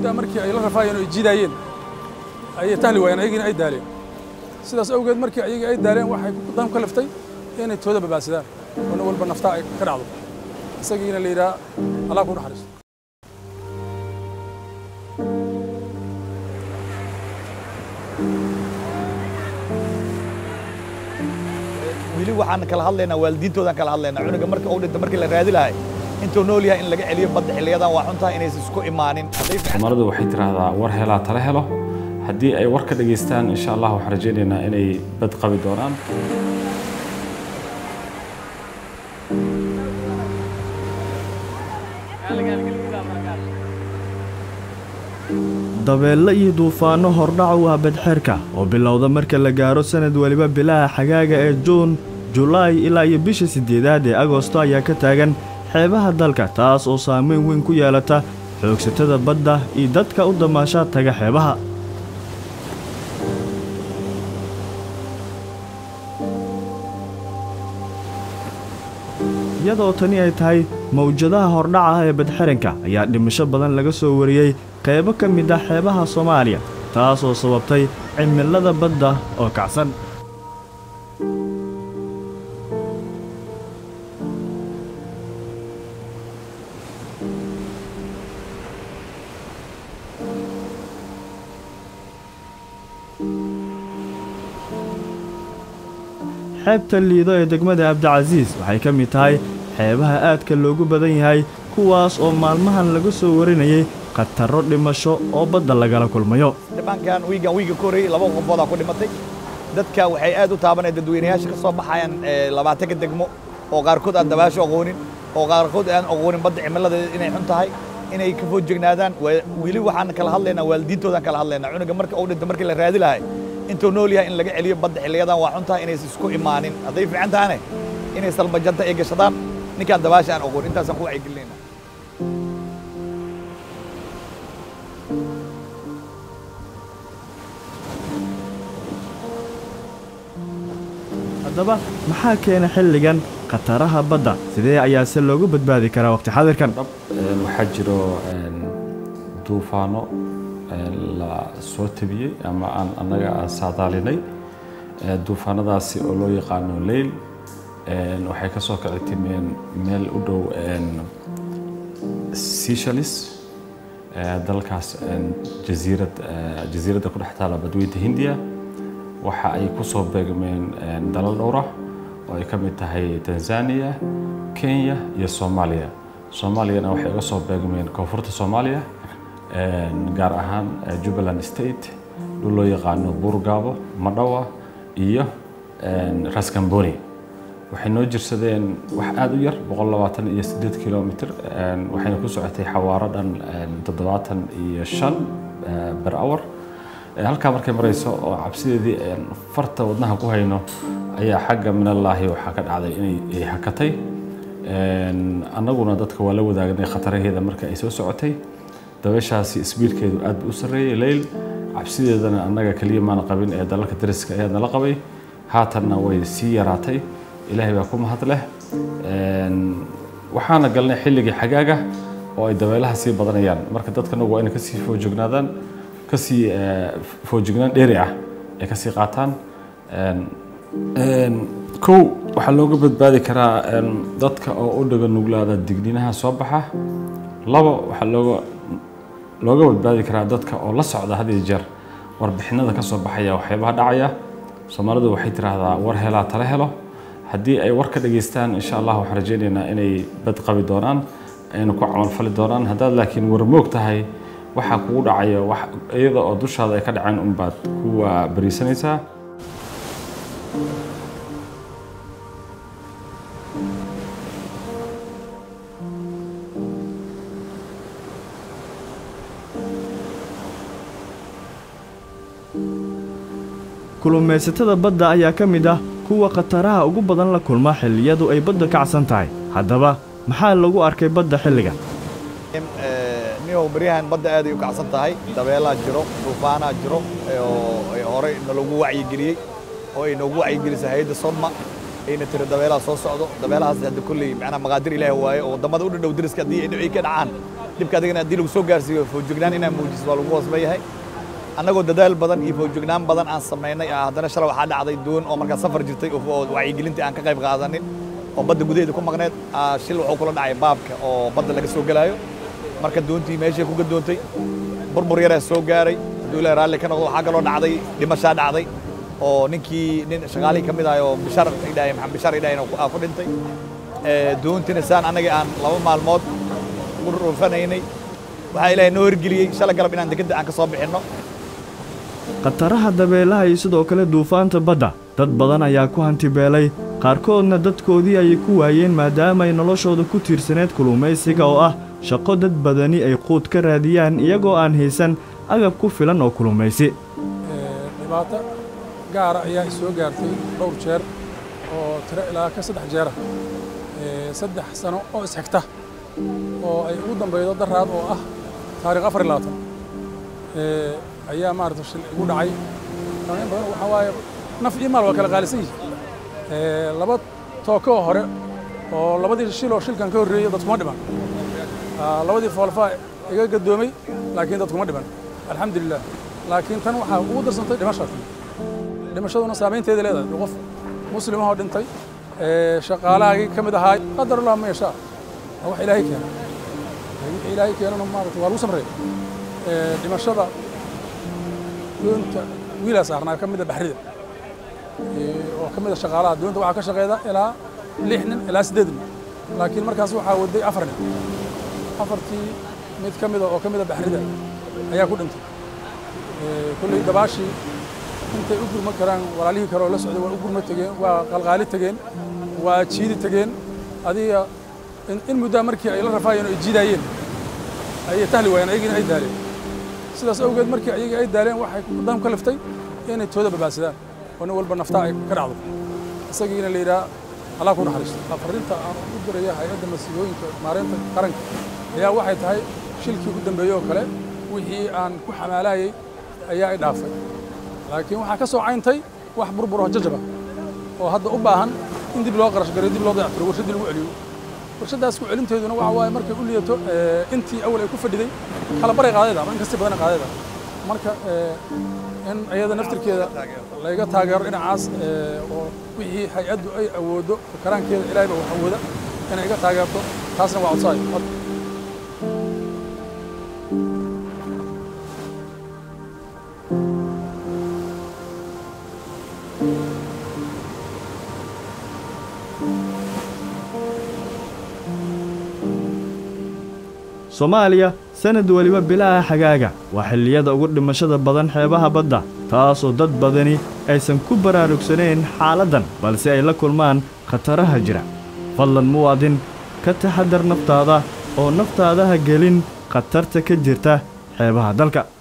muddaa markii ay la rafaayeen oo ay jiidaayeen ayay tahli waayeen ayagiina ay daaleen sidaas awgeed markii ayagii ay daaleen waxay dan ka liftay inay tooda babaadsadaan oo nin walba naftaa ay ka dhacdo isagiina la yidhaha allah ku naxariisto weli waxaan kala hadlaynaa waalidiintoodaan kala hadlaynaa cunuga marka uu dhinto markii la raadi lahay intuu nool yahay in laga celiyo badda xilliyadan waa xuntahay inaysan isku imaanin hadday fiican soomaalidu waxay tidhaahdaa war helaa tala helo haddii ay war ka dhageystaan insha allah waxaan rajaynaynaa inay bad qabi doonaan dabeelle iyo duufaanno hordhac u ah badxeerka oo bilowda marka la gaaro sannad weliba bilaha xagaaga ee juun julaay ilaa iyo bisha siddeedaad ee agosto ayaa ka taagan xeebaha dalka taas oo saamayn weyn ku yeelata xoogsatada badda iyo dadka u damaashaa taga xeebaha iyadoo tani ay tahay mawjadaha hordhaca ah ee badxeranka ayaa dhimasho badan laga soo wariyey qaybo ka mid ah xeebaha soomaaliya taasoo sababtay cimilada badda oo kacsan xeebta liido ee degmada abdicasiis waxay ka mid tahay xeebaha aadka loogu badan yahay kuwaas oo maalmahan laga soo warinayay khatarro dhimasho oo badda lagala kulmayo dhibaankan wiigan wiiga ka horreeyey laba qofoodaa ku dhimatay dadka waxay aad u taabanaya dadweynayaasha ka soo baxayaan labaatanka degmo oo qaarkood aan dabaasho aqoonin oo qaarkood aan aqoonin badda cimiladeeda inay xun tahay inay ka foojignaadaan weli waxaan kala hadlaynaa waalidiintoodaan kala hadlaynaa cunuga marka uu dhinto markii la raadi lahay intuu nool yahay in laga celiyo badda xilliyadan waa xun tahay inaysan isku imaanin hadday fiican tahane inay salbajanta ay gashadaan ninkaan dabaasha aan aqoon intaasaan ku wacyigelinayna haddaba maxaa keena xilligan khataraha badda sidee ayaase loogu badbaadi karaa waqti xadirkan waxaa jiro duufaano la soo tabiyey ama aan annaga aan saadaalinay duufaanadaasi oo loo yaqaano leyl waxay ka soo kici timeen meel u dhow seychelles dalkaas jasiirad jasiiradda ku dhex taala badweynta hindiya waxa ay ku soo beegmeen dalal dhowra oo ay ka mid tahay tanzania kenya iyo soomaaliya soomaaliyana waxay uga soo beegmeen koonfurta soomaaliya gaar ahaan jubbaland state dhul loo yaqaano buurgaabo madhawa iyo raskamboni waxay noo jirsadeen wax aada u yar boqol labaatan iyo siddeed kilomitr waxayna ku socotay xawaaro dhan toddobaatan iyo shan ber hour halkaa markay marayso oo cabsideedii farta wadnaha ku hayno ayaa xagga minallaahi waxaa ka dhacday inay hakatay annaguna dadka waa la wadaagnay khataraheeda marka ay soo socotay dabeeshaasi isbiirkeedu aad buu u sarreeyey leyl cabsideedana annaga keliya maana qabin ee dalalka dariska ayaa nala qabay haatanna way sii yaraatay ilaahay baa ku mahad leh waxaana galnay xilligii xagaaga oo ay dabeelaha sii badanayaan marka dadkanagu waa inay kasii foojignaadaan kasii foojignaan dheeri ah ay kasii qaataan kow waxaa looga badbaadi karaa dadka oo u dhaga nuglaada digniinaha soo baxa labo waxaa looga looga badbaadi karaa dadka oo la socda had iyo jeer warbixinada ka soo baxaya waxyaabaha dhacaya soomaalidu waxay tidhaahdaa war helaa tala helo haddii ay war ka dhageystaan insha allah waxaan rajaynaynaa inay bad qabi doonaan ayna ku camalfali doonaan haddaad laakiin warmoog tahay waxaa kugu dhacaya wax iyada oo dushaada ay ka dhaceen unbaad kuwa bariisanaysaa kulumaysatada badda ayaa ka mid ah kuwa khataraha ugu badan la kulma xilliyadu ay badda kacsan tahay haddaba maxaa lagu arkay badda xilligan niyow baryahan badda aaday u kacsan tahay dabeelaa jiro duufaanaa jiro oo horey nalagu wacyigeliyey oo ay noogu wacyigelisay hay-adda sodma ayna tiri dabeelaha soo socdo dabeelahaas hadda kolley macnaa maqaadir ilaahi waaye oo waddamada u dhadhow dariska haddii ay ka dhacaan dhibka adigana haddii lagu soo gaarsiiyo foojignaan inaa muujiso waa lagu hoosba yahay annagoo dadaal badan iyo foojignaan badan aan samaynay ah, haddana shalay waxaa dhacday doon oo markaa safar jirtay oo oo wacyigelintii aan ka qayb qaadanin oo badda gudaheeda ku maqneed ah, shil wuxuu kula dhacay baabka oo badda laga soo gelaayo marka doontii meeshay ku gadoontay burbur yaraa soo gaaray hadduu ilaahay raalli ka noqdo waxaa kaloo dhacday dhimashaa dhacday oo ninkii nin shaqaalihii ka mid ahay oo bishar idhahay maxamed bishar idhahay aa ku dhintay Eh, doontina saan annaga aan laba maalmood u rufanaynay waxaa ilaahay noo hirgeliyey shalay galab inaan dekedda aan ka soo bixinno khataraha dabeelaha iyo sidoo kale duufaanta badda dad badan ayaa ku hantibeelay qaarkoodna dadkoodii ayay ku waayeen maadaama ay noloshooda ku tiirsaneed kulumaysiga oo ah shaqo dad badani ay quud ka raadiyaan iyagoo aan haysan agab ku filan oo kulumaysi Ee, dhibaato gaara ayaa i soo gaartay dhowr jeer oo tiro ilaa ka saddex jeera Ee, saddex sano oo isxigta oo ay ugu dambeydo daraad oo ah taariikh afar iyo labaatan Ee, ayaa maarata shil igu dhacay in badan waxaa waaye naf iyo maal waa kala qaalisan yihin Ee, laba tooko oo hore oo labadii shil oo shilkan ka horreeyey dadkuma dhiman Ah, labadii foolfaa iga gadoomay laakiin dadkuma dhiman alxamdulilah laakiin tan waxaa ugu darsantay dhimashaas dhimashaduna saamaynteeda leedahay qof muslimahoo dhintay ee, shaqaalahaagii ka mid ahaa qadar allah ma yashaa waa wax ilaahay keena Ee, wixii ilaahay keenana maarata waa lagu samreeya Ee, dhimashada doonta wiilaa saarnaa ka mida baxrida Ee, oo ka mida shaqaalaha doonta waxaa ka shaqeeda ilaa lix nin ilaa siddeed nin laakiin markaas waxaa waday afar nin afartii mid ka mida oo ka mida baxrida ayaa ku dhintay Ee, kolley dabaashii intay u gurma karaan walaalihii kale oo la socday waa u gurma tegeen waa qalqaali tegeen waa jiidi tegeen adiga in- in muddaa markii ay la rafaayeen oo ay jiidaayeen ayay tahli waayeen ayagiina ay daaleen sidaas awgeed markii ayagii ay daaleen waxay dan ka liftay inay tooda badbaadsadaan oo nin walba naftaa ay ka dhacdo isagiina la yidhaha allah ku naxariisto fariinta aan u diraya hay-adda masiibooyinka maareynta qaranka ayaa waxay tahay shilkii u dambeeyey oo kale wixii aan ku xamaalayay ayaa i dhaafay laakiin waxaa ka soo cayntay wax burbur oo jajaba oo hadda u baahan in dib loo qarash gareyo dib loo dayactiro warshaddii lagu celiyo warshaddaas ku celinteeduna waxa waaye markay u liyato ee, intii awal ay ku fadhiday kala baray qaadayda ama in kastii badan qaadayda marka ee, in ayada naftirkeeda layga taageero dhinacaas ee, oo wixii hay-addu ay awoodo karaankeeda ilaahay baa wax awooda inay iga taageerto taasna waa codsaay soomaaliya sanad weliba bilaha xagaaga waa xilliyada ugu dhimashada badan xeebaha badda taasoo dad badani aysan ku baraarugsanayn xaaladdan balse ay la kulmaan khataraha jira fadlan muwaadin ka taxadar naftaada oo naftaada ha gelin khatarta ka jirta xeebaha dalka